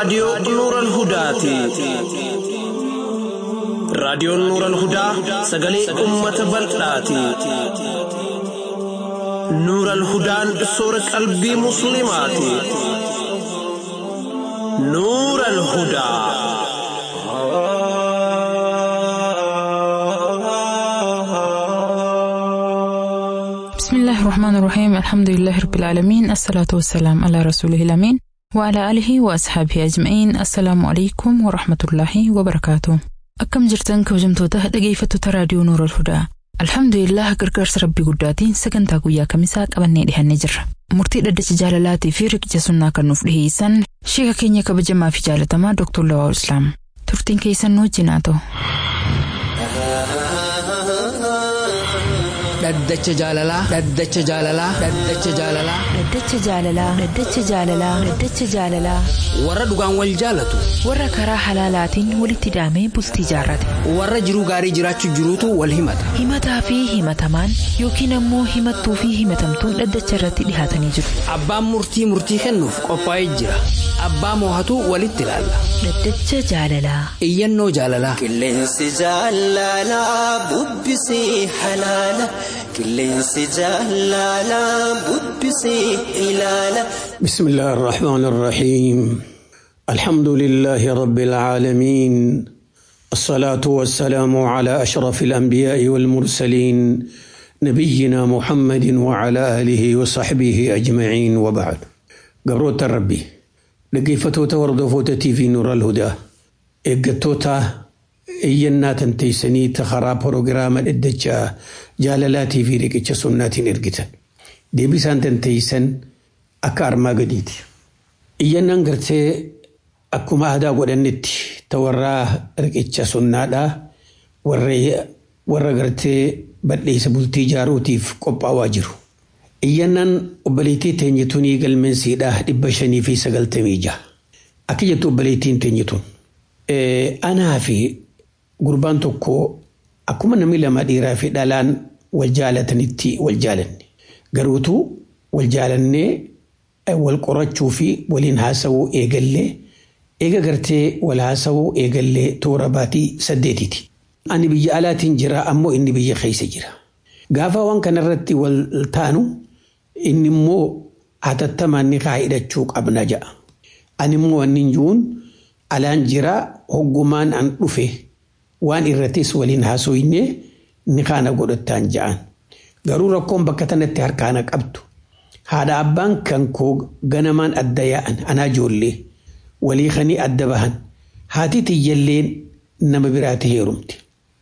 raadiyoo Nuural Hudaati. Raadiyoon Nuural Hudaa sagalee uummata bal'aati. Nuural Hudaan soora qalbii Musliimaati. Nuural Hudaa. بسم الله الرحمن الرحيم الحمد لله رب العالمين الصلاة والسلام على رسوله الأمين وعلى آله وأصحابه أجمعين السلام عليكم ورحمة الله وبركاته أكم جرتن كوجمتوته dhaggeeffattoota raadiyoo Nuur al-Hudaa Alhamdulillah gargaarsa rabbii guddaatiin sagantaa guyyaa kamisaa qabannee dhihannee jirra. Murtii dhaddacha jaalalaatii fi riqicha sunnaa kan nuuf dhiheessan sheeka keenya kabajamaa fi jaalatamaa Dr. Lawaa Islaam. Turtiin keessan nu wajjin haa ta'u. Dhaddacha jaalalaa. Dhaddacha jaalalaa. Dhaddacha jaalalaa. Dhaddacha jaalalaa. Dhaddacha jaalalaa. Dhaddacha jaalalaa. Warra dhugaan wal jaalatu. Warra karaa halaalaatiin walitti hidhamee bultii jaarrate. Warra jiruu gaarii jiraachuu jiruutu wal himata. Himataa fi himatamaan yookiin ammoo himattuu fi himatamtuun dhaddacha irratti dhihaatanii jiru. Abbaan murtii murtii kennuuf qophaa'ee jira. Abbaa moohatu walitti ilaalla. Dhaddacha jaalalaa. Iyyannoo jaalalaa. Qilleensi jaalalaa bubbisee halaala. Qilleensi jaalalaa bubbisee ilaala. بسم الله الرحمن الرحيم الحمد لله رب العالمين الصلاة والسلام على أشرف الأنبياء والمرسلين نبينا محمد وعلى آله وصحبه أجمعين وبعد قبروت ربي لقيفتوتا وردفوتا في نور الهدى إقتوتا إينا تنتيسني تخرا بروغرام الدجا جاللاتي في ركتش سنات إرقتا دي بسان تنتيسن akka armaa gadiiti. Iyyannaan gartee akkuma aadaa godhannetti ta warraa riqicha sunnaadhaa warra gartee badheessa bultii ijaaruutiif qophaa'aa jiru. Iyyannaan obboleettii teenyitunii galmeensiidhaa dhibba shanii fi sagaltamii jaha. Akka jettu obboleettiin teenyituun. Anaa fi gurbaan tokko akkuma namni lama dhiiraa fi dhalaan wal jaalatanitti wal jaalanne. Garuutuu wal jaalannee wal qorachuu fi waliin haasawuu eegallee eega gartee wal haasawuu eegallee toora baatii saddeetiiti. Ani biyya alaatiin jira ammoo inni biyya keessa jira. Gaafa waan kanarratti wal taanu inni immoo hatattamaan ni kaa hidhachuu qabna ja'a. Ani immoo wanni jiruun alaan jira hoggumaan an dhufe waan irrattis waliin haasoyne ni kaana godhattaan ja'an. Garuu rakkoon bakka tanatti harkaana qabdu. haadha abbaan kan koo ganamaan adda yaa'an anaa ijoollee walii kanii adda bahan haati tiyyalleen nama biraati heerumti.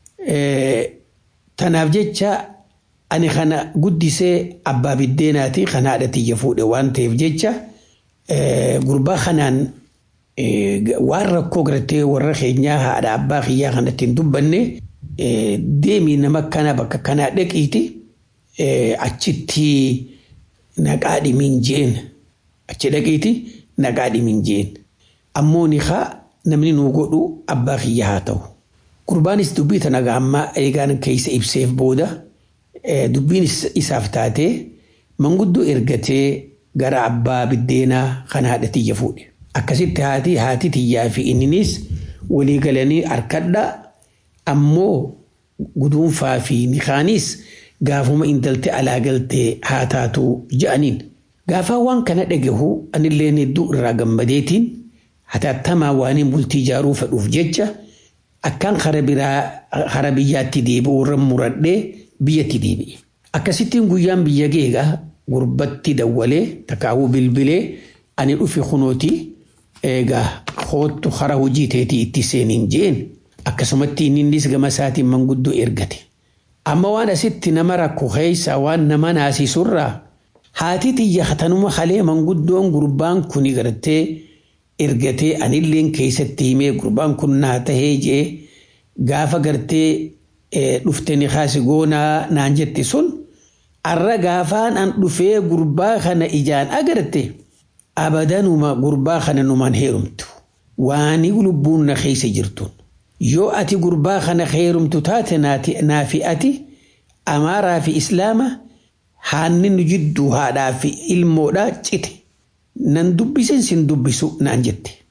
Tanaaf jecha ani kana guddisee abbaa biddeenaati kan haadha tiyya fuudhe waan ta'eef jecha gurbaa kanaan waan rakkoo gartee warra keenyaa haadha abbaa kiyyaa kanatti hin dubbanne deemii nama kana bakka kanaa dhaqiiti achitti. naqaa dhimiin jeen achi dhaqiiti naqaa dhimiin jeen ammoo ni haa namni nuu godhu abbaa kiyya haa ta'u. Gurbaanis dubbii tana gaammaa eegaan keessa ibseef booda dubbiin isaaf taatee manguddoo ergatee gara abbaa biddeenaa kan haadha tiyya fuudhe. Akkasitti haati haati tiyyaa fi inninis walii galanii harkadha ammoo guduunfaa fi nikaanis gaafuma intaltee alaa galtee haa taatu ja'aniin. Gaafa waan kana dhagahu anillee hedduu irraa gammadeetiin hatattamaa waaniin bultii ijaaruu fedhuuf jecha akkaan kara biraa kara biyyaatti deebi'u irra muradhee biyyatti deebi'e. Akkasittiin guyyaan biyya geegaa gurbatti dawwalee takaawuu bilbilee ani dhufe kunooti eegaa hoottu kara hojii teetii itti seeniin jeen akkasumatti innis gama isaatiin manguddoo ergate. Amma waan asitti nama rakko keessa waan nama naasisurraa haati tiyya tanuma halee manguddoon gurbaan kuni gartee ergatee anilleen keessatti himee gurbaan kun naa tahee jee gaafa gartee dhufte ni kaasi goonaa naan jette sun arra gaafaan an dhufee gurbaa kana ijaan agarte abadanuma gurbaa kana numaan heerumtu waani lubbuun na keessa jirtuun. yoo ati gurbaa kana heerumtu taate naafi ati amaaraa fi islaama haanni nu jidduu haadhaa fi ilmoodhaa cite nan dubbisen sin dubbisu naan jette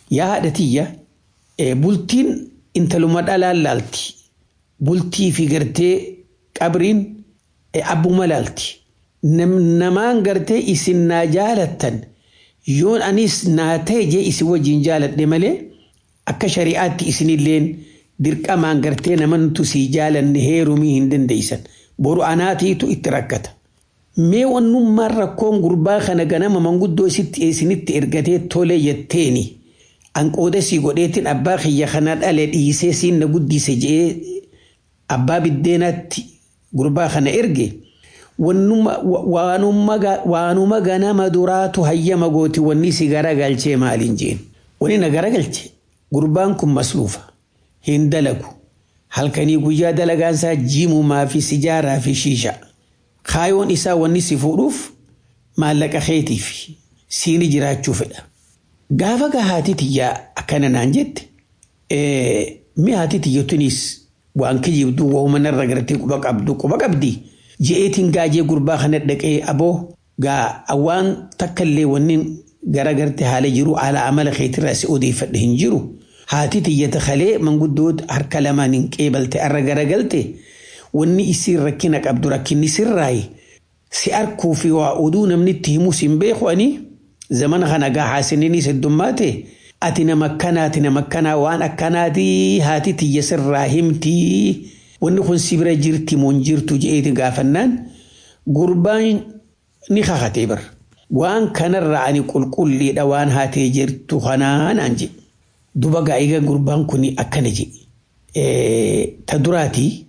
yaa haadha tiyya bultiin intaluma dhalaan laalti bultii fi gartee qabriin abbuma laalti namaan gartee isin naa jaalattan yoon anis naa ta'e jee isin wajjin jaaladhe malee akka shari'aatti isinilleen dirqamaan gartee namantu sii jaalanne heerumii hin dandeeysan boru anaatiitu itti rakkata. Mee wannummaan rakkoon gurbaa kana ganama manguddoo isinitti ergatee tole jetteeni anqooda sii godheetiin abbaa kiyya kana dhale dhiisee siin na guddise jee abbaa biddeenaatti gurbaa kana erge. waanuma ganama duraatu hayyama gooti wanni si garagalchee maaliin jeen wani na garagalche gurbaan kun masluufa hin dalagu halkanii guyyaa dalagaansaa jimumaa fi sijaaraa fi shiisha kaayoon isaa wanni si fuudhuuf maallaqa keetiif siini jiraachuu fedha gaafa gaa haati tiyyaa akkana naan jette mi haati tiyyatunis waan kijibduu waa'uma narra gartee quba qabdu quba qabdii. je'eetiin gaajee gurbaa kana dhaqee aboo gaa waan takkallee wanni garagarte haala jiru haala amala keetirraa si odeeffadhe hin jiru. Haati tiyyata kalee manguddoota harka lamaan hin qeebalte arra garagalte wanni isiin rakkina qabdu rakkinni sirraayi. Si arkuu fi waa oduu namni itti himus hin beeku ani zamana kana gaa haasininis heddummaate ati nama akkanaa ati nama akkanaa waan akkanaati haati tiyya sirraa himtii. wanni kun si bira jirti moo hin jirtu je'eeti gaafannaan gurbaan ni kakatee bar waan kanarraa ani qulqulliidha waan haatee jirtu kanaan aan jedhe duba gaa'iga gurbaan kun akkana jedhe ta duraati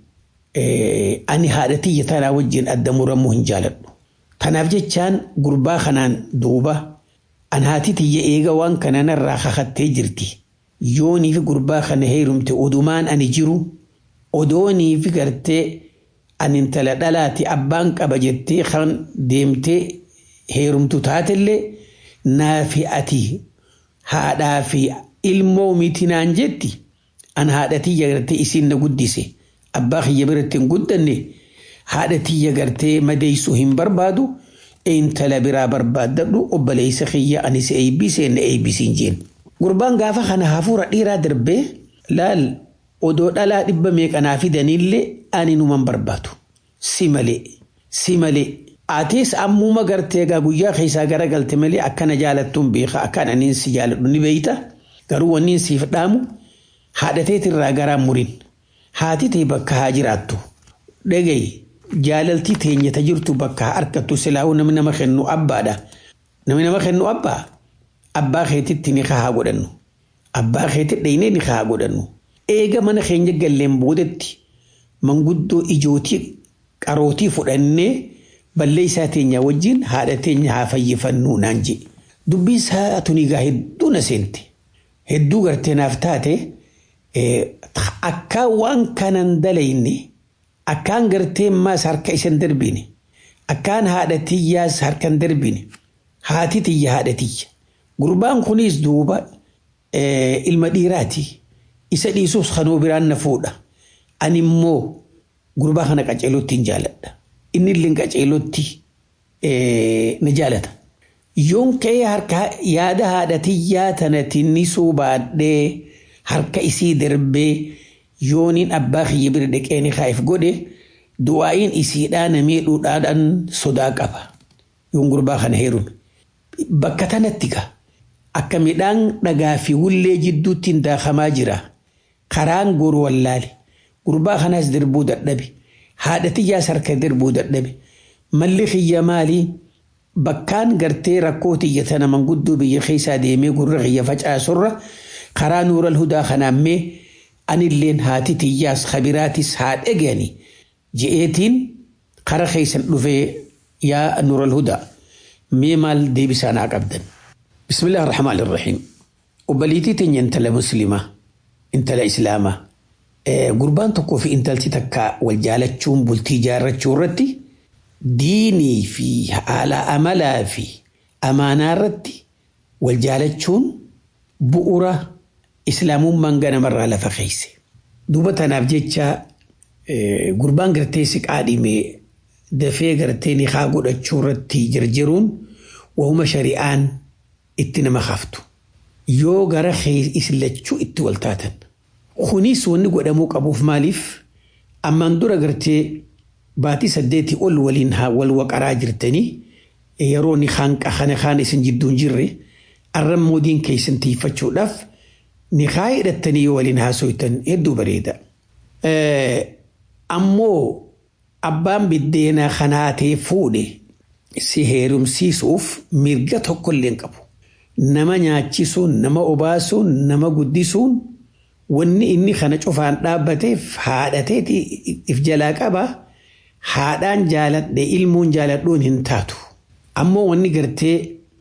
ani haadha tiyya tanaa wajjin adda muramuu hin jaaladhu tanaaf jechaan gurbaa kanaan duuba an haati tiyya eega waan kananarraa kakattee jirti yooniif gurbaa kana heerumte odumaan ani jiru. odoonii fi gartee ani intala dhalaati abbaan qaba jettee kan deemtee heerumtu taatellee naafi ati haadhaa fi ilmoo miti naan jetti an haadha tiyya gartee isiin na guddise abbaa kiyya biratti hin guddanne haadha tiyya gartee madeessuu hin barbaadu intala biraa barbaaddadhu obboleessa kiyya anis eebbisee na eebbisiin jeen. Gurbaan gaafa kana hafuura dhiiraa darbee laal odoo dhalaa dhibba meeqanaa fidanillee ani numan barbaadu. Si malee, si malee. Atis ammuma gartee egaa guyyaa keessaa garagalte malee akkana jaalattuun beeka akkaan aniin si jaaladhu ni beeyta. Garuu wanni siif dhaamu haadhateetirraa garaan murin. Haati ta'e bakka haa jiraattu. Dhagayi jaalaltii teenyata jirtu bakka haa argattu silaa'uu namni nama kennu abbaadha. Namni nama kennu abbaa. Abbaa keetitti ni haa godhannu. Abbaa keetti dhaynee ni haa godhannu. Eega mana keenya galleen boodatti manguddoo ijootii qarootii fudhannee ballee isaa teenya wajjin haadha teenya haa fayyifannu naan jedhe. Dubbii isaa tuni egaa hedduu na seente. Hedduu gartee naaf taate akka waan kanan dalayne akkaan gartee maas harka isan darbine akkaan haadha tiyyaas harkan darbine haati tiyya haadha tiyya. Gurbaan kunis duuba ilma dhiiraati. Isa dhiisuus kanuu biraan na fuudha. Ani immoo gurbaa kana qaceelootti hin jaaladha. Inni illee qaceelootti na jaalata. Yoon ka'ee harka yaada haadha tiyyaa tanatti ni suubaadhee harka isii darbee yooniin abbaa kiyya bira dhaqee ni kaa'eef godhe du'aa'iin isiidhaa na miidhuudhaan sodaa qaba. Yoon gurbaa kana heerume. Bakka tanatti gaa. Akka midhaan dhagaa fi wullee jidduutti hin daakamaa jira. Karaan goru wallaale. Gurbaa kanaas darbuu dadhabe. Haadha tiyyaas harka darbuu dadhabe. Malli kiyya maalii? Bakkaan gartee rakkoo tiyya tana manguddoo biyya keessaa deemee gurra kiyya facaasurra karaa nuural hudaa kanaammee anilleen haati tiyyaas kabiraatis haa dhagani je'eetiin kara keessan dhufee yaa nuural hudaa mee maal deebisaa naa qabdan. بسم الله الرحمن الرحيم وبليتي تني انت مسلمة انت إسلامة إيه قربان تكو في انت تكا والجالة تشوم بلتي جارة تشورتي ديني في على أملا في أمانة رتي والجالة تشون بؤرة إسلام من غنى مرة لفخيسي دوبة تنافجيتشا إيه قربان قرتيسك عادي مي دفي قرتيني خاقود تشورتي جرجرون وهم شريان itti nama haftu yoo gara islachuu itti wal taatan. Kunis wanni godhamuu qabuuf maaliif ammaan dura gartee baatii saddeetii ol waliin wal waqaraa jirtanii yeroo ni hanqa kana kaan isin jidduun jirre arran moodiin keessan tiifachuudhaaf ni haa hidhattanii yoo waliin haasoytan hedduu bareeda. Ammoo abbaan biddeenaa kanaa ta'e fuudhe si heerumsiisuuf mirga tokkollee qabu. Nama nyaachisuun, nama obaasuun, nama guddisuun wanni inni kana cufaan dhaabbateef haadhateeti if jalaa qaba. Haadhaan jaaladhe ilmuun jaaladhuun hin taatu. Ammoo wanni gartee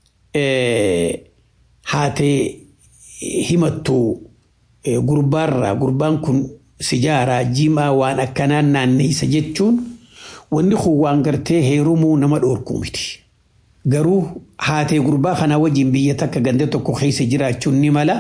haatee himattu gurbaarraa gurbaan kun sijaaraa jimaa waan akkanaan naanneessa jechuun wanni kun waan gartee heerumuu nama dhoorkuu miti. Garuu haatee gurbaa kanaa wajjin biyya takka ganda tokko keessa jiraachuun ni mala.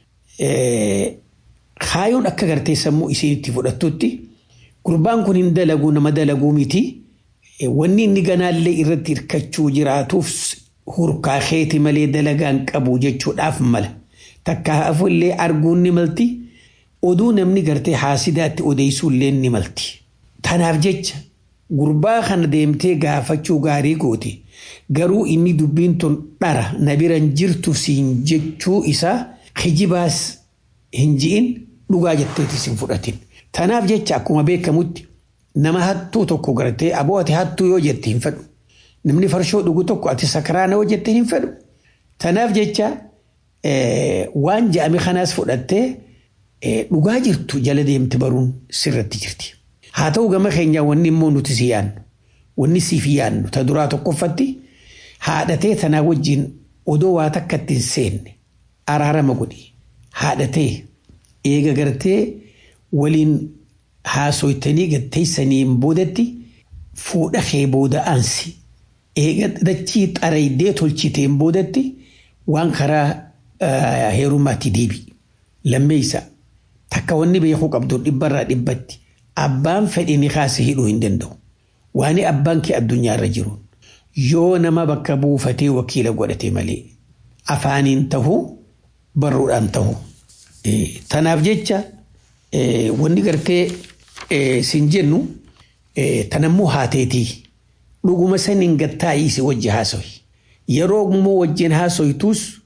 Kaayoon akka gartee sammuu isiinitti fudhattutti gurbaan kun hin dalaguu nama dalaguu miti. Wanni inni ganaallee irratti hirkachuu jiraatuuf hurkaa keeti malee dalagaan qabu jechuudhaaf mala. Takka hafullee arguun ni malti. Oduu namni gartee haasidaatti odeessuullee ni malti. Tanaaf jecha gurbaa kana deemtee gaafachuu gaarii goote. Garuu inni dubbiin tun dhara na biran jirtu siin jechuu isaa kijibaas hin ji'in dhugaa jetteetis hin fudhatin. Tanaaf jecha akkuma beekamutti nama hattuu tokko gartee aboo ati hattuu yoo jette hin fedhu. Namni farshoo dhugu tokko ati sakaraana yoo jette hin fedhu. Tanaaf jecha waan je'ame kanaas fudhattee dhugaa jirtu jala deemte baruun sirratti jirti. Haa ta'u gama keenya wanni immoo nuti si yaannu. Wanni siif yaannu ta duraa tokkoffatti haadhatee tanaa wajjin odoo waa takka ittiin seenne araarama godhi. Haadhatee eega gartee waliin haasoytanii gatteessaniin boodatti fuudha kee booda aansi. Eega dachii xaraydee tolchiteen boodatti waan karaa heerumaatti deebi. Lammeessa takka wanni beekuu qabdu dhibbarraa dhibbatti abbaan fedhe ni kaase hidhuu hin danda'u. Waan abbaan kee addunyaarra jiru yoo nama bakka buufatee wakiila godhate malee afaaniin tahuu barruudhaan tahuu. Tanaaf jecha wanni gartee sin jennu tanammoo haateetii dhuguma saniin gattaa'ii si wajji haasoyi. Yeroo immoo wajjin haasoytuus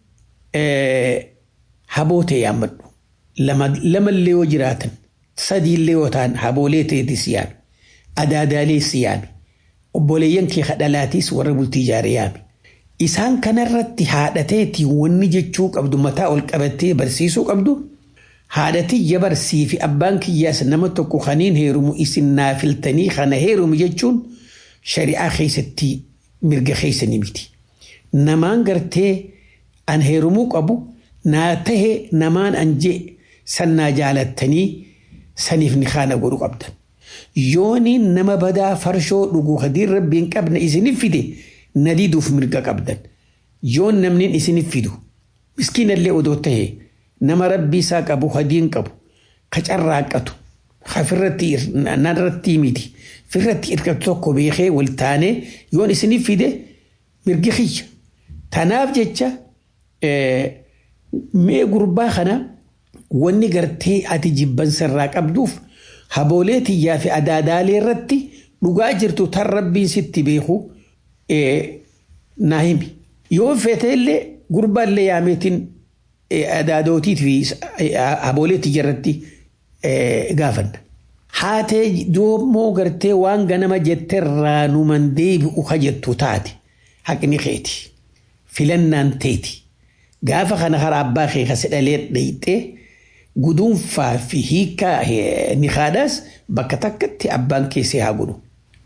haboo ta'e yaammadhu. Lamallee yoo jiraatan sadiillee yoo ta'an haboolee ta'eetis yaami. Adaadaalees yaami. Obboleeyyan kee kadhalaatiis warra bultii ijaare yaami. Isaan kanarratti haadhateetii wanni jechuu qabdu mataa ol qabattee barsiisuu qabdu. Haadhatiyya barsii fi abbaan kiyyaas nama tokko kaniin heerumu isin naafiltanii kana heerumu jechuun shari'aa keessatti mirga keessanii miti. Namaan gartee an heerumuu qabu naa tahe namaan an jee sannaa jaalattanii saniif ni kaana godhu qabdan. Yooniin nama badaa farshoo dhuguu hadiin rabbiin qabna isinif fide na diduuf mirga qabdan. Yoon namni isinif fidu miskiinallee odoo tahee nama rabbii isaa qabu hadiin qabu ka carraaqqatu ka firratti narratti miti firratti hirkatu tokko beekee wal taanee yoon isinif fide mirgi kiyya. Tanaaf jecha mee gurbaa kana wanni gartee ati jibbansarraa qabduuf haboolee tiyyaa fi adaadaalee irratti dhugaa jirtu tan rabbiin sitti beeku naa himi. Yoo feete illee gurbaallee yaameetiin adaadootiit fi haboolee tiyya irratti gaafanna. Haatee doommoo gartee waan ganama jetterraa numan deebi'u ka jettu taate haqni keeti. Filannaan teeti. Gaafa kana karaa abbaa kee kasi dhalee dhayxee guduunfaa fi hiikaa ni haadhaas bakka takkatti abbaan keessee haa godhu.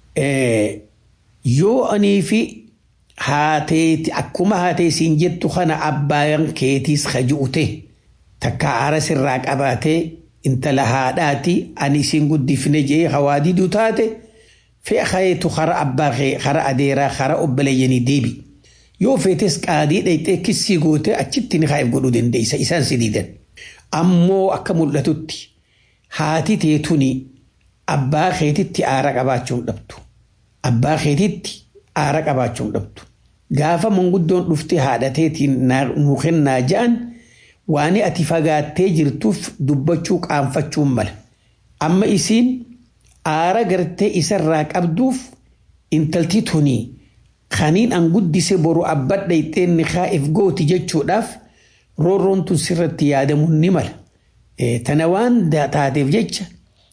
Yoo anii fi haateeti akkuma haatee siin jettu kana abbaan keetiis haju'ute takka aara sirraa qabaatee intala haadhaati ani isin guddifne jee hawaadiduu taate fe'a kayeetu kara abbaa kee kara adeeraa kara obboleeyyanii deebi. Yoo feetes qaadii dhayxee kissii goote achitti ni kaa'eef godhuu dandeessa isaan si diidan. Ammoo akka mul'atutti haati teetuni abbaa keetitti aara qabaachuun dhabdu. Abbaa keetitti aara qabaachuun dhabdu. Gaafa manguddoon dhuftee haadha teetiin nuu kennaa ja'an waan ati fagaattee jirtuuf dubbachuu qaanfachuun mala. Amma isiin aara gartee isarraa qabduuf intalti tunii kaniin an guddise boru abbadha ixxeenni kaa'eef gooti jechuudhaaf roorroon tun sirratti yaadamuun ni mala. Tana waan taateef jecha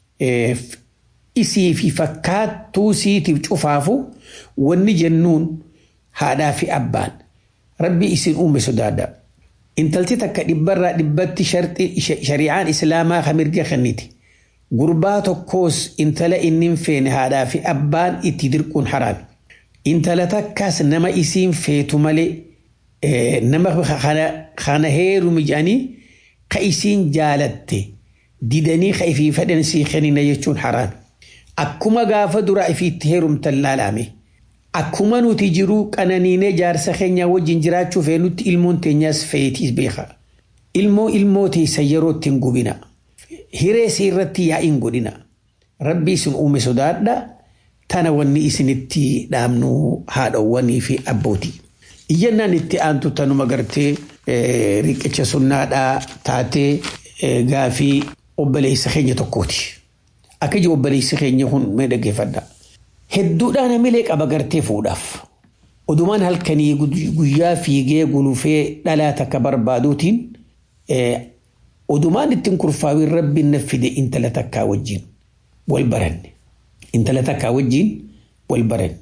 isii fi fakkaattuu siitiif cufaafu wanni jennuun haadhaa fi abbaan rabbi isin uume sodaadha. Intalti takka dhibbarraa dhibbatti shari'aan islaamaa kan mirga kenniti. Gurbaa tokkos intala inni hin feene haadhaa fi abbaan itti dirquun haraami. Intala takkaas nama isiin feetu malee nama kana heerumi jedhanii ka isiin jaalatte didanii ka ifii fedhan sii kennina jechuun haraami. Akkuma gaafa dura ifiitti heerumtan laalame. Akkuma nuti jiruu qananiinee jaarsa keenya wajjin jiraachuu feenutti ilmoon teenyaas feetiis beeka. Ilmoo ilmoo teessa yeroo ittiin gubina. Hiree si irratti yaa'iin godhina. Rabbi isin uume sodaadha. Tana wanni isinitti dhaamnu haadhawwanii fi abbootii. Iyyannaan itti aantu tanuma gartee riqicha sunnaadhaa taatee gaafii obboleessa keenya tokkooti. Akka iji obboleessi keenya kun mee dhaggeeffadha. Hedduudhaan hamilee qaba gartee fuudhaaf. Odumaan halkanii guyyaa fiigee gulufee dhalaa takka barbaaduutiin odumaan ittiin kurfaawin rabbiin na fide intala takkaa wajjin wal baranne. Intala takkaa wajjin wal baranne.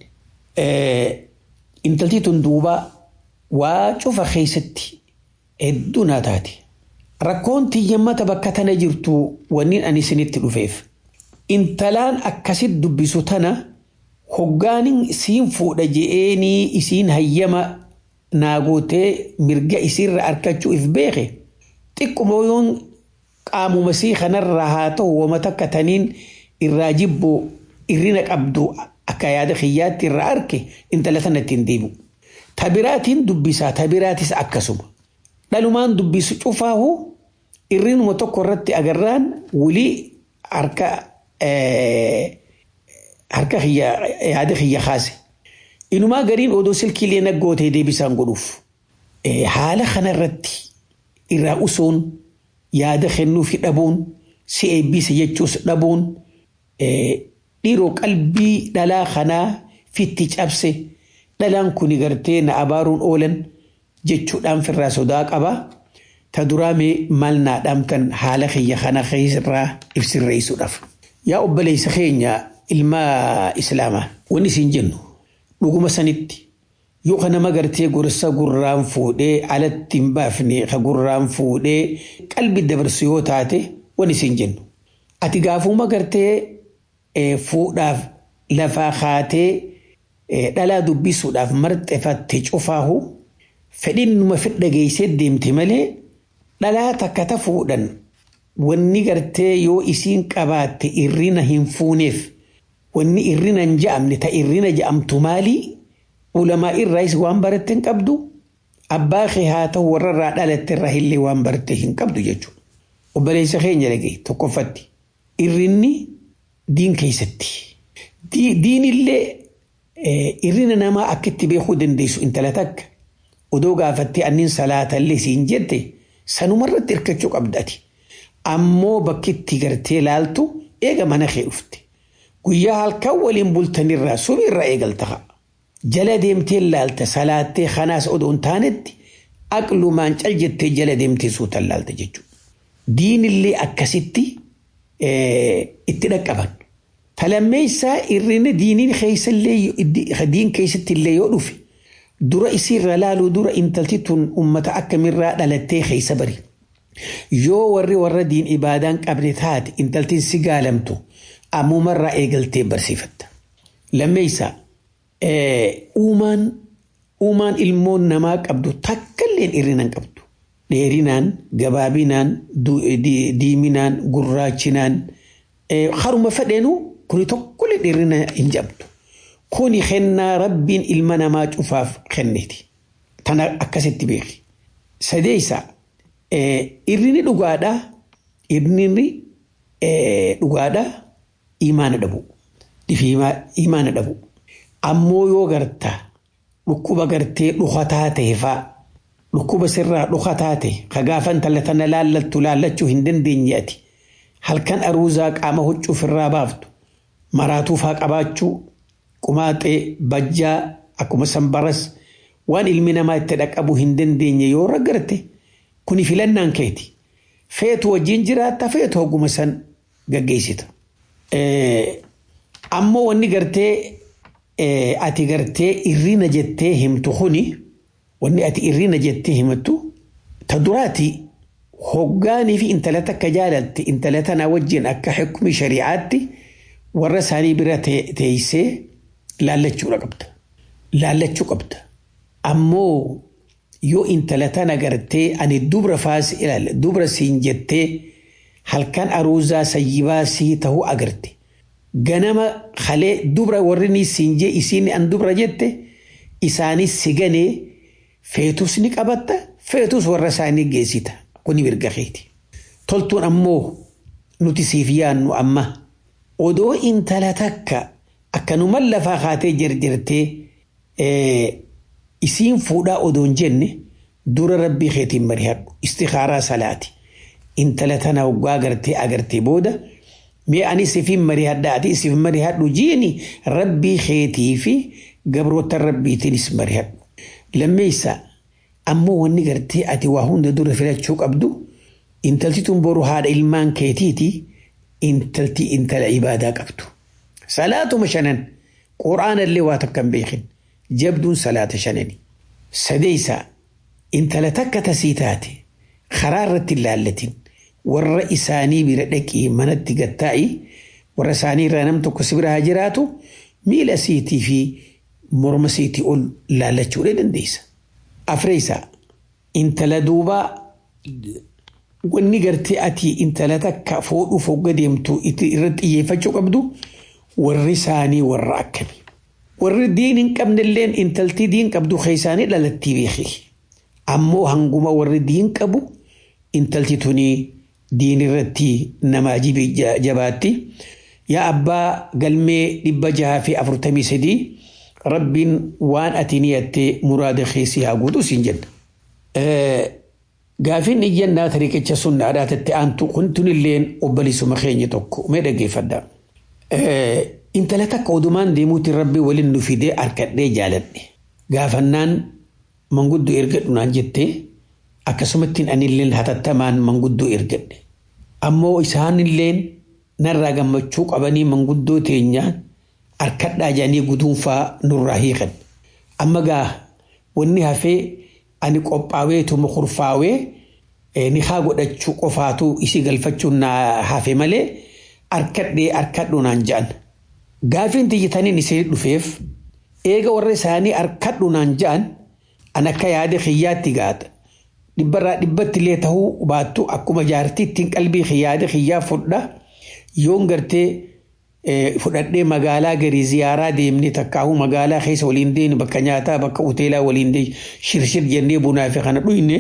Intalti tun duuba waa cufa keessatti hedduu naa taate. Rakkoon xiyyammata bakka tana jirtu wanni ani isinitti dhufeef. Intalaan akkasit dubbisu tana hoggaanin isiin fuudha je'eenii isiin hayyama naagootee mirga isiirra arkachuu if beeke xiqquma yoon qaamuma sii kanarraa haa ta'u wama takka taniin irraa jibbu irrina qabdu akka yaada kiyyaatti irraa arke intala tana ittiin deebi'u. Tabiraatiin dubbisaa tabiraatis akkasuma. Dhalumaan dubbisu cufaahu irrinuma tokko irratti agarraan wulii harka harka kiyya yaada kiyya kaase. Inumaa gariin odoo silkiilee naggootee deebisaan godhuuf. Haala kanarratti irraa usuun yaada kennuufi dhabuun si eebbisa jechuus dhabuun dhiiroo qalbii dhalaa kanaa fitti cabse dhalaan kuni gartee na abaaruun oolan jechuudhaan firraa sodaa qaba. Ta duraa mee maal naa dhaamtan haala kiyya kana keessarraa ibsirreessuudhaaf. Yaa obboleessa keenya ilma islaamaa wanni isin jennu dhuguma sanitti yoo ka nama gartee gorsa gurraan fuudhee alatti hin baafne ka gurraan fuudhee qalbi dabarsu yoo taate wanni isin jennu. Ati gaafuma gartee fuudhaaf lafaa kaatee dhalaa dubbisuudhaaf marxefatte cufaahu fedhinnuma fedha geessee deemte malee dhalaa takka ta fuudhan wanni gartee yoo isiin qabaatte irrina hin fuuneef wanni irrina hin ja'amne ta irrina ja'amtu maalii ulamaa irraas waan baratte hin qabdu abbaa kee haa ta'u warra irraa dhalatte irraa illee waan baratte hin qabdu jechuudha. Obboleessa keenya dhagee tokkoffatti irrinni diin keessatti diinillee irrina namaa akka itti beekuu dandeessu intala takka odoo gaafattee anniin salaatallee siin jette sanumarratti hirkachuu qabdati. Ammoo bakki itti gartee laaltu eega mana kee dhufte. Guyyaa halkan waliin bultanirraa sumirraa eegalta. Jala deemtee laalta salaattee kanaas odoo hin taanetti aqlumaan cal jettee jala deemtee suutan laalta jechuudha. Diinillee akkasitti itti dhaqqaban. Talammeessaa irrina diiniin keessallee diin keessatti illee yoo dhufe dura isiirra laaluu dura intalti tun ummata akkamiirraa dhalattee keessa bari. Yoo warri warra diin ibaadaan qabne taate intaltiin si gaalamtu ammumarraa eegaltee barsiifatta. Lammeessaa uumaan uumaan ilmoon namaa qabdu takkalleen irrina hin qabdu. Dheerinaan, gabaabinaan, diiminaan, gurraachinaan haruma fedheenuu kuni tokkollee dheerina hin qabdu. Kuni kennaa rabbiin ilma namaa cufaaf kenneeti. Tana akkasitti beeki. Sadeessaa irrini dhugaadhaa irrini dhugaadhaa imaana dhabu. Imaana dhabu. Ammoo yoo garta dhukkuba gartee dhukataa ta'e faa dhukkuba sirraa dhuka taate ka gaafa intala tana laallattu laallachuu hin dandeenye ati halkan aruuzaa qaama huccuu ofirraa baaftu maraatuufaa qabaachuu qumaaxee bajjaa akkuma sanbaras waan ilmi namaa itti dhaqqabuu hin dandeenye yoo raggarte kuni filannaan keeti feetu wajjin jiraatta feetu hogguma san gaggeessita. Ammoo wanni gartee ati gartee irrina jettee himtu kuni wanni ati irrina jettee himattu ta duraati hoggaanii fi intala takka jaalatte intala tana wajjin akka hukmi shari'aatti warra isaanii bira teessee laallachuudha qabda. Laallachuu qabda. Ammoo yoo intala tana gartee ani dubra faas ilaalla dubra siin jettee halkan aruuzaa sayyibaa sii ta'uu agarte. Ganama halee dubra warri ni siin jee isiin an dubra jette isaanis si ganee feetus ni qabatta feetus warra isaanii geessita kuni mirga keeti. Toltuun ammoo nuti siif yaannu amma odoo intala takka akkanuma lafaa kaatee jirjirtee isiin fuudhaa odoon jenne dura rabbii keetiin marihadhu istikaaraa salaati intala tana waggaa agartee agartee booda mee ani sifiin marihadha ati isif marihadhu jiini rabbii keetii fi gabroota rabbiitiinis marihadhu lammeessa ammoo wanni gartee ati waa hunda dura filachuu qabdu intalti tun boru haadha ilmaan keetiiti intalti intala ibaadaa qabdu salaatuma shanan quraana illee waa takka hin beekin jabduun salaata shanani sadeeysa intala takka tasii taate karaa irratti ilaallatin warra isaanii bira dhaqii manatti gattaa'i warra isaanii irraa nam tokko si bira haa jiraatu miila siitii fi morma siitii ol laallachuudha dandeessa. Afreessa intala duubaa wanni gartee ati intala takka fuudhuuf hogga deemtu irratti xiyyeeffachuu qabdu warri isaanii warra akkamii. Warri diin hin qabnelleen intaltii diin qabdu keessaanii dhalattii beeki. Ammoo hanguma warri diin qabu intalti tuni diin irratti namaa jabaatti. Yaa abbaa galmee dhibba jaha fi afurtamii sadii rabbiin waan ati niyattee muraada keessi haa guutu siin jenna. Gaafiin iyyannaa tariiqicha sunnaadhaa tatte aantu kun tunilleen obboleessuma keenya tokko mee dhaggeeffadhaa. Intala takka odumaan deemuutti rabbi waliin nu fidee harkadhee jaaladhe. Gaafannaan manguddoo ergadhu naan jettee akkasumattiin anilleen hatattamaan manguddoo ergadhe. Ammoo isaanilleen narraa gammachuu qabanii manguddoo teenyaan harkadhaa jedhanii guduunfaa nurraa hiikan. Amma gaa wanni hafee ani qophaa'eetuma kurfaawee ni haa godhachuu qofaatu isii galfachuun na hafe malee harkadhee harkadhu naan jedhan. Gaafiin tiyyataniin isee dhufeef eega warra isaanii harkadhu naan jedhan an akka yaada kiyyaatti gaata. Dhibbarraa dhibbatti illee ta'uu baattu akkuma jaartittiin qalbii yaada kiyyaa fudha yoon gartee fudhadhee magaalaa garii ziyaaraa deemnee takkaahuu magaalaa keessa waliin deemne bakka nyaataa bakka hoteelaa waliin deemne shirshir jennee bunaa fi kana dhuyne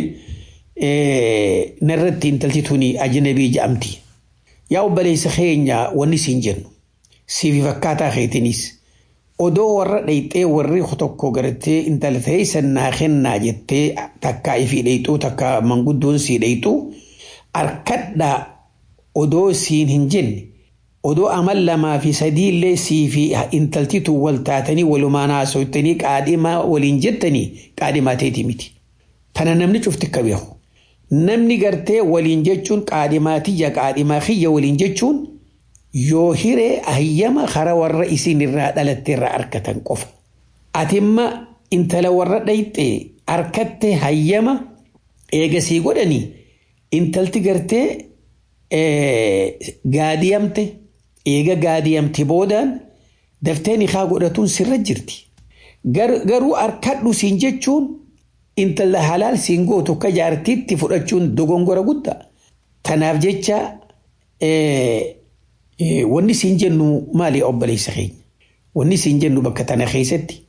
narratti intalti tuni ajnabii jedhamti. Yaa obboleessa keenya wanni siin jennu siifi fakkaataa keetinis odoo warra dhayxee warri tokko gartee intala ta'ee sannaa kennaa jettee takkaa ifii dhayxuu takka manguddoon sii dhayxuu harkadhaa odoo siin hin jenne odoo amal lamaa fi sadii illee sii fi intaltitu wal taatanii walumaan haasoftanii qaadhimaa waliin jettanii qaadhimaa ta'eeti miti. Tana namni cufti akka beeku. Namni gartee waliin jechuun qaadhimaa tiyya qaadhimaa kiyya waliin jechuun yoo hiree hayyama kara warra isin irraa dhalatte irraa harkatan qofa. Atimma intala warra dhayxee harkatte hayyama eegasii godhanii intalti gartee gaadiyamte eega gaadiyamte boodaan daftee nikaa godhatuun sirra jirti. Garuu harkadhu siin jechuun intala halaal siin gootu akka jaartiitti fudhachuun dogongora guddaa. Kanaaf jecha wanni siin jennu maali obboleessa keenya? Wanni siin jennu bakka tana keessatti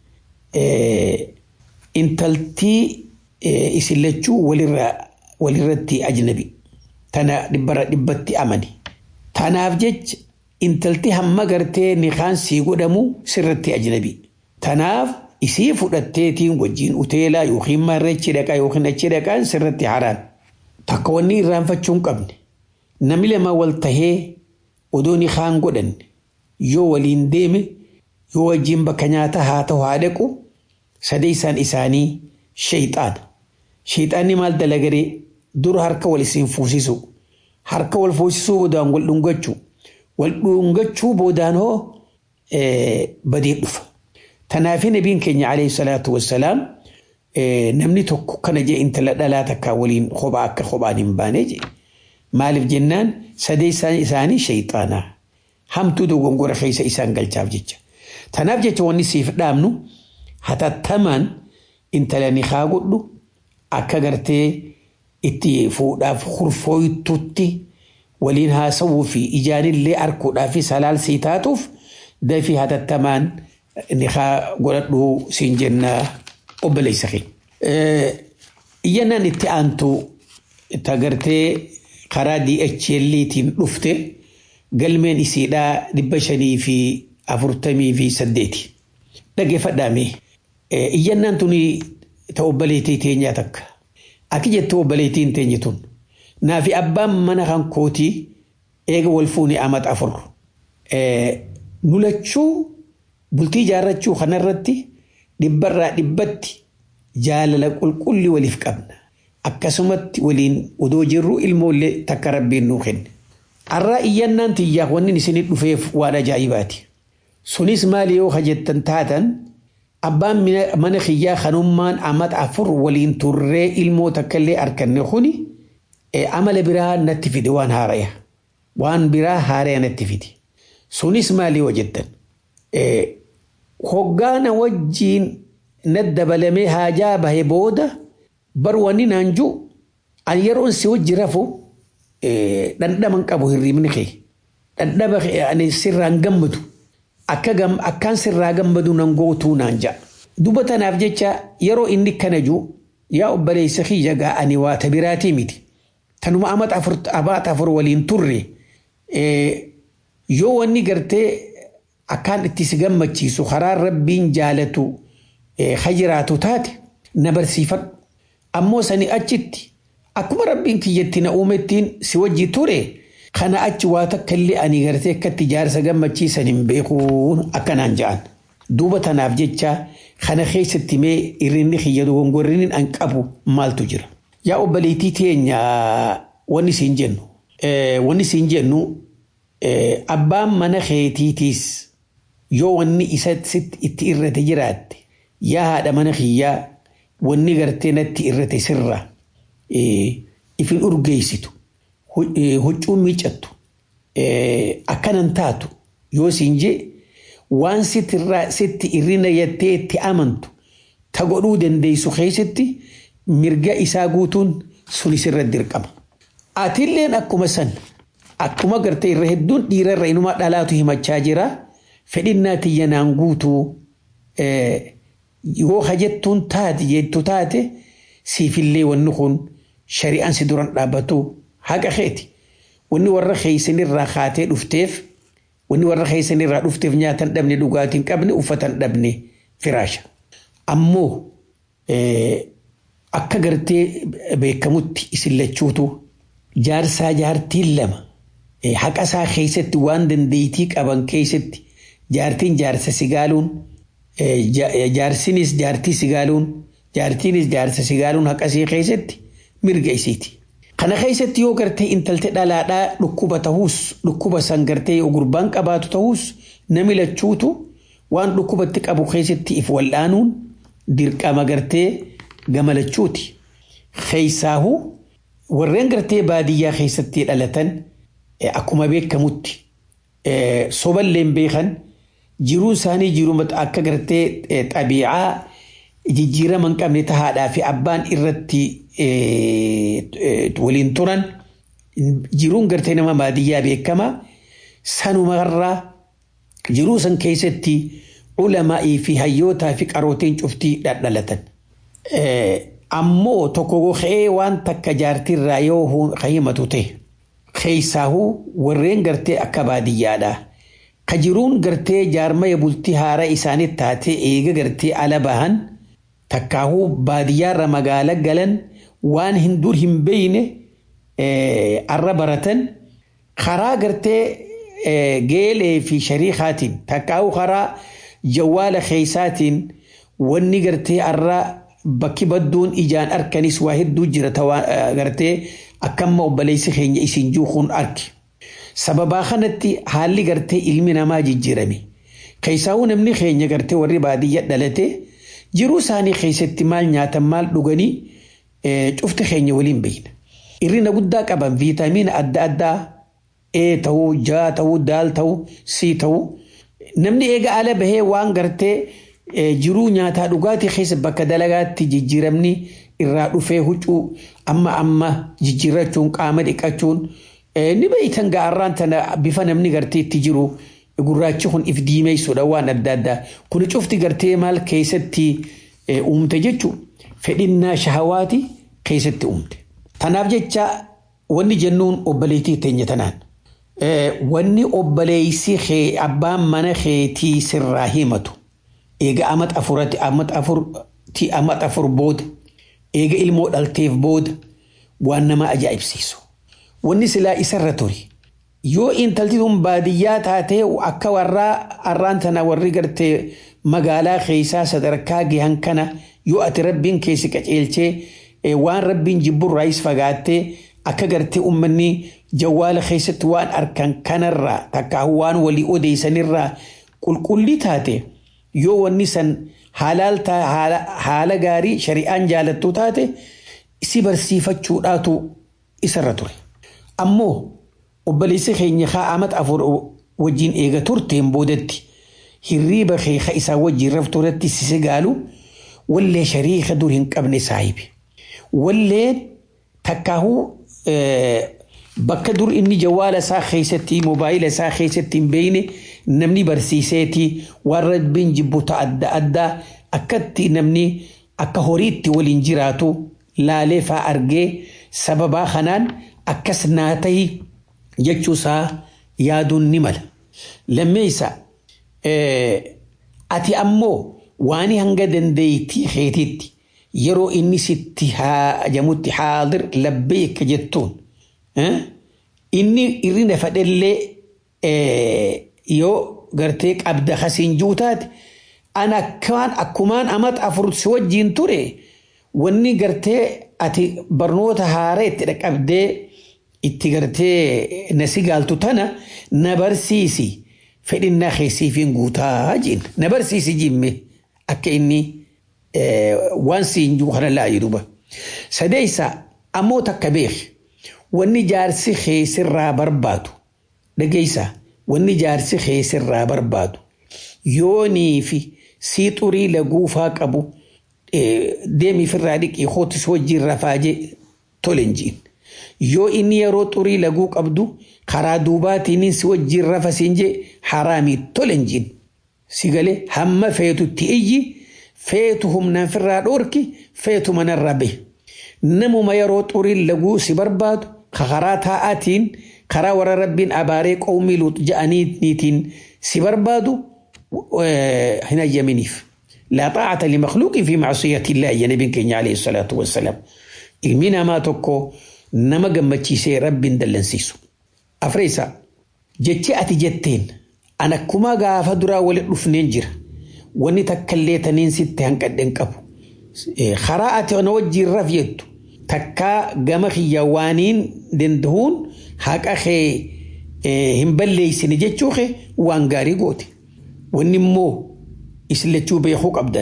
intaltii isin lachuu walirratti ajnabi. Tana dhibbarra dhibbatti amani. Tanaaf jecha intalti hamma gartee nikaan sii godhamu sirratti ajnabi. Tanaaf isii fudhatteetiin wajjin uteelaa yookiin marreechi dhaqaa yookiin achi dhaqaan sirratti haraan. Takka wanni irraanfachuu hin qabne namni lama wal tahee odoo ni kaan godhanne yoo waliin deeme yoo wajjin bakka nyaataa haa ta'u haa dhaqu sadeessaan isaanii sheexaana. Sheexaanni maal dalagaree dura harka wal isiin fuusisu harka wal fuusisuu boodaan wal dhungachuu wal dhungachuu boodaan hoo badii dhufa. Tanaafii nabiin keenya alayhi salaatu wassalaam namni tokko kana jee intala dhalaa takkaa waliin kophaa akka kophaan hin baane jee. Maaliif jennaan sadeessaan isaanii sheexaanaa hamtuu dogongora keessa isaan galchaaf jecha. Tanaaf jecha wanni siif dhaabnu hatattamaan intala ni haa godhu akka gartee itti fuudhaaf kurfooytutti waliin haasawuu fi ijaanillee arguudhaaf salaalsii taatuuf dafii hatattamaan ni haa godhadhu siin jennaa obboleessa kee. Iyyannaan itti aantu tagartee karaa DHL'tiin dhufte galmeen isiidhaa dhibba shanii fi afurtamii fi saddeeti. Dhaggeeffadhaame. Iyyannaan tuni ta obboleettii teenyaa takka. Aki jettu obboleettiin teenye tun. Naafi abbaan mana kan kootii eega wal fuuni amata afur. Nulachuu bultii ijaarrachuu kanarratti dhibbarraa dhibbatti jaalala qulqulli waliif qabna. Akkasumatti waliin odoo jirru ilmoollee takka rabbiin nuu kenne. Har'aa iyyannaan tiyyaaf wanni isinii dhufeef waan ajaa'ibaati. Sunis maali yoo hajjettan taatan abbaan mana kiyyaa kanummaan amata afur waliin turree ilmoo takkallee arganne kuni amala biraa natti fide waan haaraya. Waan biraa haaraya natti fide. Sunis maali yoo jettan. Hoggaana wajjiin na dabalamee haajaa bahe booda bar wanni naan jiru an yeroon si wajji rafu dhandhama qabu hirribni kee. Dhandhama ani sirraan gammadu. Akkaan sirraa gammadu nan gootuu naan ja'a. Duba tanaaf jecha yeroo inni kana jiru yaa obboleessa kiyya gaa ani waa tabiraatii miti. Tanuma amata afur waliin turre yoo wanni gartee akkaan itti si gammachiisu karaa rabbiin jaalatu hajiraatu taate na barsiifadhu. Ammoo sani achitti akkuma rabbiin kiyyatti na uumettiin si wajji ture kana achi waa takka illee ani gartee akkatti jaarsa gammachiisan hin beekuun akkanaan ja'an. Duuba tanaaf jecha kana keessatti mee irrinni kiyya dogongorriin an qabu maaltu jira. Yaa obboleettii teenya wanni siin jennu. Wanni siin jennu abbaan mana keetiitiis yoo wanni isa itti irrate jiraatte yaa haadha mana kiyyaa wanni gartee natti irrate sirra ifin urgeessitu huccuun miicattu akkanan taatu yoo siin jee waan sitti irrina yattee itti amantu ta godhuu dandeessu keessatti mirga isaa guutuun sunis irra dirqama. Atilleen akkuma san akkuma gartee irra hedduun dhiira irra inuma dhalaatu himachaa jira fedhinnaa tiyya naan guutuu yoo hajjettuun taate jettu taate siifillee wanni kun shari'aan si duran dhaabbatu haqa keeti. Wanni warra keessanirraa kaatee dhufteef wanni warra keessanirraa dhufteef nyaatan dhabne dhugaatiin qabne uffatan dhabne firaasha. Ammoo akka gartee beekamutti isin lachuutu jaarsaa jaartiin lama haqa isaa keessatti waan dandeettii qaban keessatti jaartiin jaarsa sigaaluun jaarsinis jaartii sigaaluun jaartiinis jaarsa sigaaluun haqasii keessatti mirga isiiti. Kana keessatti yoo gartee intaltee dhalaadhaa dhukkuba ta'uus dhukkuba san gartee yoo gurbaan qabaatu ta'uus nami lachuutu waan dhukkubatti qabu keessatti if wal'aanuun dirqama gartee gamalachuuti. Keessaahu warreen gartee baadiyyaa keessatti dhalatan akkuma beekamutti soballeen beekan jiruu isaanii jiruu akka gartee xabiicaa jijjiirama hin qabne tahaadhaa fi abbaan irratti waliin turan jiruun gartee nama baadiyyaa beekama sanumarraa jiruu san keessatti ulamaa'ii fi hayyootaa fi qarootiin cuftii dhadhalatan. Ammoo tokko goxee waan takka jaartirraa yoo himatu ta'e keessaahuu warreen gartee akka baadiyyaadhaa ka jiruun gartee jaarmaya bultii haara isaanii taatee eega gartee ala bahan takkaahuu baadiyyaarra magaala galan waan hin dur hin beeyne arra baratan karaa gartee geelee fi shariikaatiin takkaahuu karaa jawwaala keeysaatiin wanni gartee arra bakki badduun ijaan arkanis waa hedduu jira gartee akkamma obboleessi keenya isin juukuun arki. Sababaa kanatti haalli gartee ilmi namaa jijjiirame. Keessaawuu namni keenya gartee warri baadiyyaa dhalate jiruu isaanii keessatti maal nyaatan maal dhuganii cufti keenya waliin beekna. Irrina guddaa qaban viitamiina adda addaa A ta'uu, J ta'uu, D ta'uu, C ta'uu. Namni eega ala bahee waan gartee jiruu nyaataa dhugaatii keessa bakka dalagaatti jijjiiramni irraa dhufee huccuu amma amma jijjiirrachuun qaama dhiqachuun ni beeytan gaarraan tana bifa namni gartee itti jiru gurraachi kun if diimeessuudha waan adda addaa kun cufti gartee maal keessatti uumte jechuun fedhinnaa shahawaati keessatti uumte. Tanaaf jecha wanni jennuun obboleettii teenya tanaan. Wanni obboleessi abbaan mana keetii sirraa himatu. eega amat afurati amat afurti amat afur booda eega ilmoo dhalteef booda waan nama ajaa'ibsiisu. Wanni silaa isarra ture. Yoo intalti tun baadiyyaa taatee akka warraa arraan tana warri gartee magaalaa keessaa sadarkaa gahan kana yoo ati rabbiin keessi qaceelchee waan rabbiin jibburraayis fagaattee akka gartee uummanni jawwaala keessatti waan arkan kanarraa takka waan walii odeessanirraa qulqullii taate. yoo wanni san haala gaarii shari'aan jaalattu taate si barsiifachuudhaatu isarra ture. Ammoo obboleessi keenya haa amat afur wajjin eega turteen boodatti hirriiba keeka isaa wajjin raftuuratti si gaalu wallee shariika dur hin qabne saahibi. Walleen takkaahuu bakka dur inni jawwaala isaa keessatti moobaayila isaa keessatti hin beeyne namni barsiiseeti waan rabbiin jibbuta adda addaa akkatti namni akka horiitti waliin jiraatu laalee faa argee sababaa kanaan akkas naa tahi jechuusaa yaaduun ni mala. Lammeessa ati ammoo waan hanga dandeeytii keetiitti yeroo inni sitti haajamutti haadir labbeeka jettuun inni irrina fadhellee yoo gartee qabda kasiin juutaate an akkaan akkumaan amat afur si wajjiin ture wanni gartee ati barnoota haaraa itti dhaqabdee itti gartee na si gaaltu tana na barsiisi fedhinnaa keessiifiin guutaa jiin na barsiisi jimme akka inni waan siin juu kana laa jedhuba. Sadeessa ammoo takka beeki wanni jaarsi keessirraa barbaadu dhageessaa. wanni jaarsi keessirraa barbaadu yoonii fi sii xurii laguufaa qabu deemiifirraa dhiqii hootis wajjin rafaajee tolen jiin. Yoo inni yeroo xurii laguu qabdu karaa duubaatiin si wajjin rafa siin jee haraamii tolen jiin. Si galee hamma feetutti iyyi feetu humnaan firraa dhoorki feetu manarraa bahe. Namuma yeroo xurii laguu si barbaadu karaa taa'aatiin karaa warra rabbiin abaaree qawmii luut ja'aniitiin si barbaadu hin ayyaminiif. لا طاعة لمخلوق في معصية الله يا نبي كينيا عليه الصلاة والسلام إلمنا ما تكو نما قمتشي سي رب دلنسيسو أفريسا جتي أتي جتين أنا كما غافا درا ولي رفنين جرا وني تكليتنين ستة هنكدن كبو خراءة أنا وجي رفيتو takkaa gama xiyyawaaniin danda'uun haqa kee hin balleessine jechuu kee waan gaarii goote. Wanni immoo islachuu beekuu qabdan.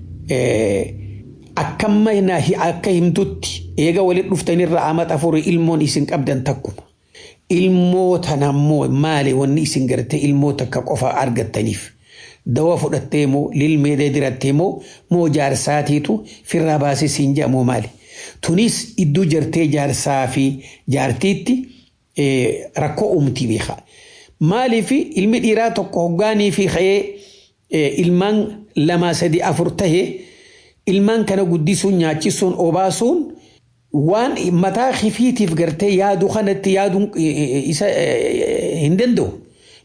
Akkamma akka himtutti eega walitti dhuftanirra amata afurii ilmoon isin qabdan takkuma. Ilmoo tana immoo maali wanni isin gartee ilmoo takka qofa argattaniif. Dawa fudhattee moo lilmeedee dirattee moo moo jaarsaatiitu firraa baasee siin jedhamoo maali? Tunis iddoo jartee jaarsaa fi jaartiitti rakkoo uumtii beeka. Maaliif ilmi dhiiraa tokko hoggaanii fi ka'ee ilmaan lama sadi afur tahee ilmaan kana guddisuun nyaachisuun obaasuun waan mataa kifiitiif gartee yaadu kanatti yaaduun isa hin danda'u.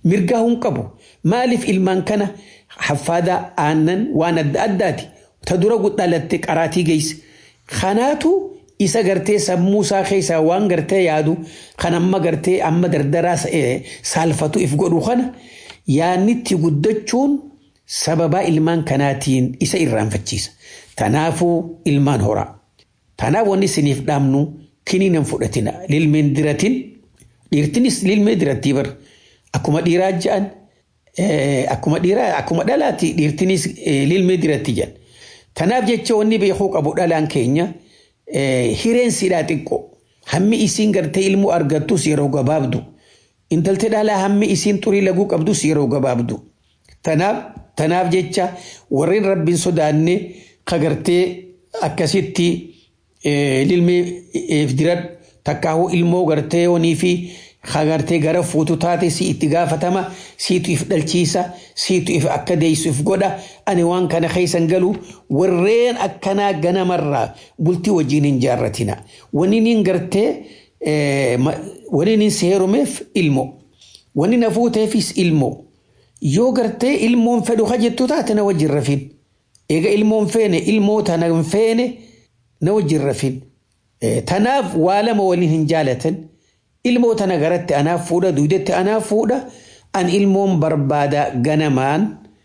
mirgaa hin qabu maaliif ilmaan kana haffaadaa aannan waan adda addaati ta dura dhalatte qaraatii geesse kanaatu isa gartee sammuu isaa keessaa waan gartee yaadu kan amma gartee amma dardaraa saalfatu if godhu kana yaannitti guddachuun sababaa ilmaan kanaatiin isa irraanfachiisa. Tanaafuu ilmaan horaa. Tanaaf wanni isiniif dhaamnu kiniinan fudhatina. Lilmeen diratin dhiirtinis lilmee dirattii bar akkuma dhiiraa ja'an akkuma dhiiraa akkuma dhalaati dhiirtinis lilmee diratti jedhan. Tanaaf jecha wanni beekuu qabu dhalaan keenya hireen siidhaa xiqqoo hammi isiin gartee ilmoo argattus yeroo gabaabdu intaltee dhalaa hammi isiin xurii laguu qabdus yeroo gabaabdu. Tanaaf tanaaf jecha warreen rabbiin sodaanne kagartee akkasitti lilmee diran takkaahuu ilmoo gartee onii fi kagartee gara fuutu taate si itti gaafatama siitu if dhalchiisa siitu if akka deessu if godha ani waan kana keessan galu warreen akkanaa ganamarraa bultii wajjin hin jaarratina wani nin gartee wani nin seerumeef ilmoo wani na fuuteefis ilmoo yoo gartee ilmoon fedhu ka jettu taate na wajjin rafin eega ilmoon feene ilmoo tana hin feene na wajjin rafin tanaaf waa lama waliin hin jaalatan ilmoo tana garatti anaaf fuudha duudetti anaaf fuudha an ilmoon barbaada ganamaan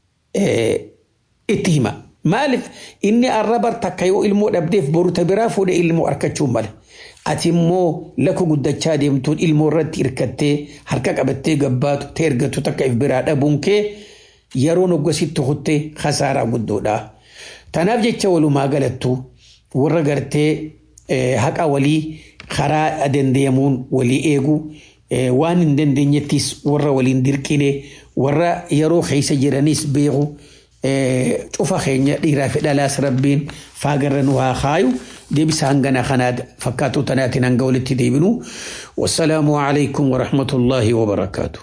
itti hima maaliif inni arrabar takka yoo ilmoo dhabdeef boru ta biraa fuudhe ilmoo argachuu mala ati immoo lakku guddachaa deemtuun ilmoo irratti hirkattee harka qabattee gabbaatu ta ergattu takka if biraa dhabuun kee yeroo noggasitti kuttee khasaaraa guddoodha. Tanaaf jecha walumaa galattu warra gartee haqa walii karaa dandeemuun walii eegu waan hin dandeenyettis warra waliin dirqine warra yeroo keessa jiranis beeku cufa keenya dhiiraa fi dhalaas rabbiin faagarra nu haa kaayu deebisa hangana kanaa fakkaatu tanaatiin hanga walitti deebinu wassalaamu alaikum warahmatullaahi wabarakaatu.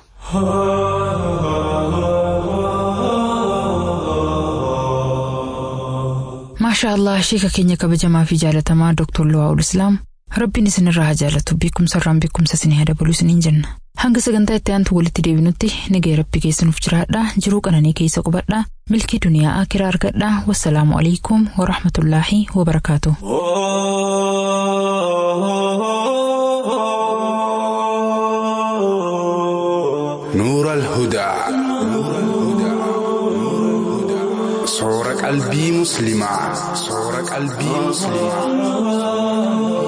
maashaa allah sheeka keenya kabajamaa fi jaalatamaa dooktor Luwaa'ul Islaam rabbiin isinirraa haa jaalatu beekumsarraan beekumsa isinii haa dabalu isiniin jenna hanga sagantaa itti aantu walitti deebinutti nagaya rabbi keessanuuf jiraadha jiruu qananii keessa qubadha milkii duniyaa akiraa argadha wassalaamu alaikum warahmatullaahi wabarakaatu. نور الهدى صور قلبي مسلمة صور قلبي مسلمة